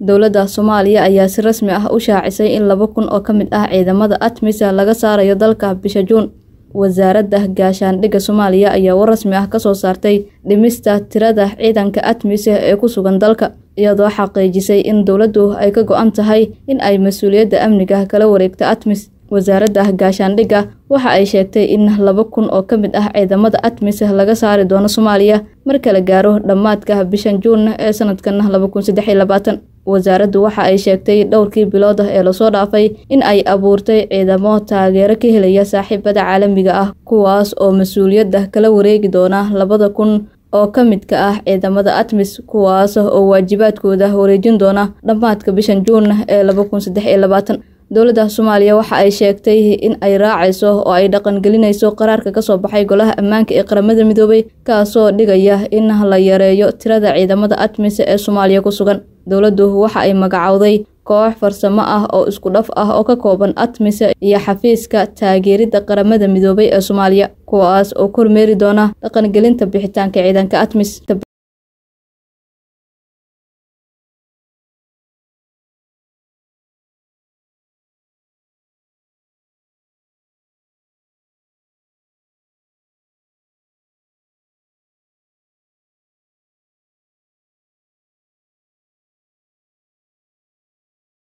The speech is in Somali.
dowladda soomaaliya ayaa si rasmi ah u shaacisay in laba kun oo ka mid ah ciidamada atmis laga saarayo dalka bisha juun wasaaradda gaashaandhigga soomaaliya ayaa war rasmi ah kasoo saartay dhimista tirada ciidanka atmis ee ku sugan dalka iyadoo xaqiijisay in dowladdu ay ka go-an tahay in ay mas-uuliyadda amniga kala wareegto atmis wasaaradda gaashaandhigga waxa ay sheegtay in laba kun oo ka mid ah ciidamada atmis laga saari doono soomaaliya marka la gaaro dhammaadka bishan juun ee sanadkan laba kun saddex iyo labaatan wasaaraddu waxa ay sheegtay dhowrkii bilood ah ee lasoo dhaafay in ay abuurtay ciidamo taageero ka helaya saaxiibada caalamiga ah kuwaas oo mas-uuliyadda kala wareegi doona labada kun oo ka midka ah ciidamada atmis kuwaas oo waajibaadkooda wareejin doona dhammaadka bishan juun ee laba kun saddex iyo labaatan dowladda soomaaliya waxa ay sheegtay in ay raacayso oo ay dhaqangelinayso qaraarka kasoo baxay golaha ammaanka ee qaramada midoobay kaasoo dhigaya in la yareeyo tirada ciidamada atmis ee soomaaliya ku sugan dowladdu waxa ay magacowday koox farsamo ah oo isku dhaf ah oo ka kooban atmis iyo xafiiska taageeridda qaramada midoobay ee soomaaliya kuwaas oo kormeeri doona dhaqangelinta bixitaanka ciidanka atmis